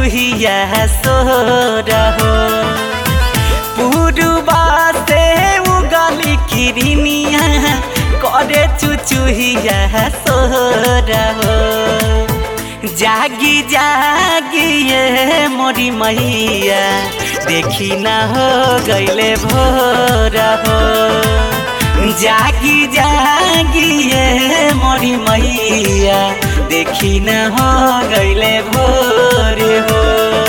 चुचुहिया सो रहो पुरुबा से उगली किरनिया करे चुचुहिया सो रहो जागी जागी ये मोरी मैया देखी ना हो गईले भोर हो जागी जागी ये मोरी मैया देखी ना हो गईले भोर हो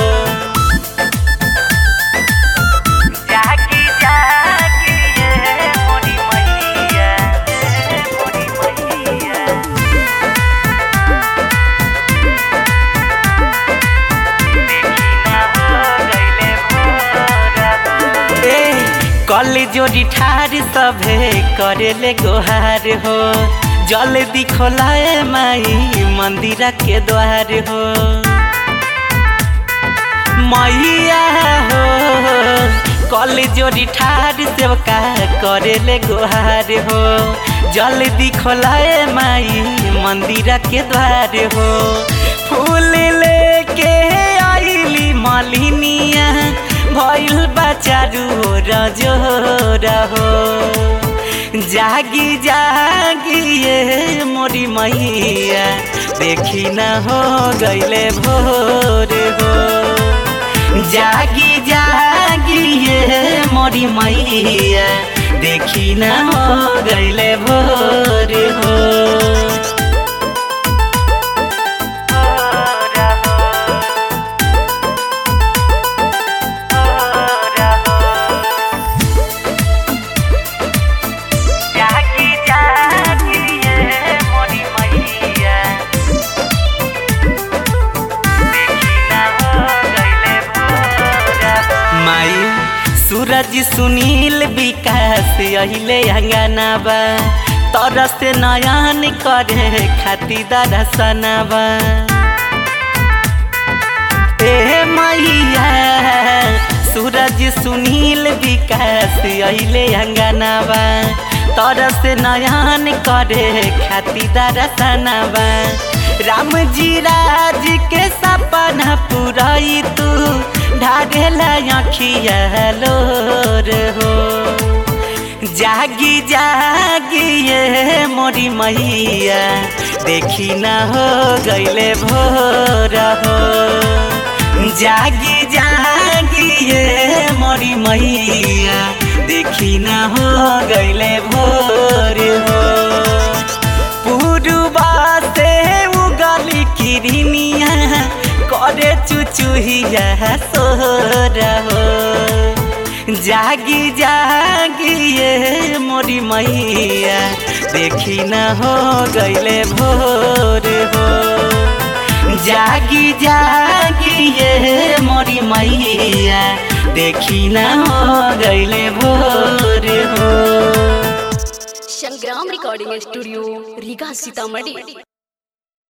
जागी जागी ये मोरी मैया मोरी मैया ए कल जोड़ी ठार सभे करेले गोहार हो जल दिखोलाए माई मंदिर के द्वार हो मैया हो कल जोड़ी ठार सेवका करेले गोहार हो जल दिखोलाए माई मंदिर के द्वार हो फूल लेके आइली मालिनिया भइल बचारू रजो रहो जागी जागी ये मोरी मैया देखी न हो गईले भोर हो जागी जागी ये मोरी मैया देखी न हो गईले भोर हो जागी जागी ये मोरी मैया देखी ना हो गईले भोर माई सूरज सुनील विकास अहिले अंगनाबा तर से नयन करे खाती दरसनाबा ए मैया सूरज सुनील विकास अहिले अंगनाबा तर से नयन करे खाती दरसनाबा राम जी राज के सपना पुराई तू ढागेला अखिया लोर हो जागी जागी ये मोरी मैया देखी ना हो गईले भोर हो जागी जागी ये मोरी मैया देखी ना हो गईले भोर हो पुरुबा से उगली किरनिया करे चुचुहिया सो रहो जागी जागी ये मोरी मैया देखी न हो गईले भोर हो जागी जागी ये मोरी मैया देखी न हो गईले भोर हो संग्राम रिकॉर्डिंग स्टूडियो रीगा सीतामढ़ी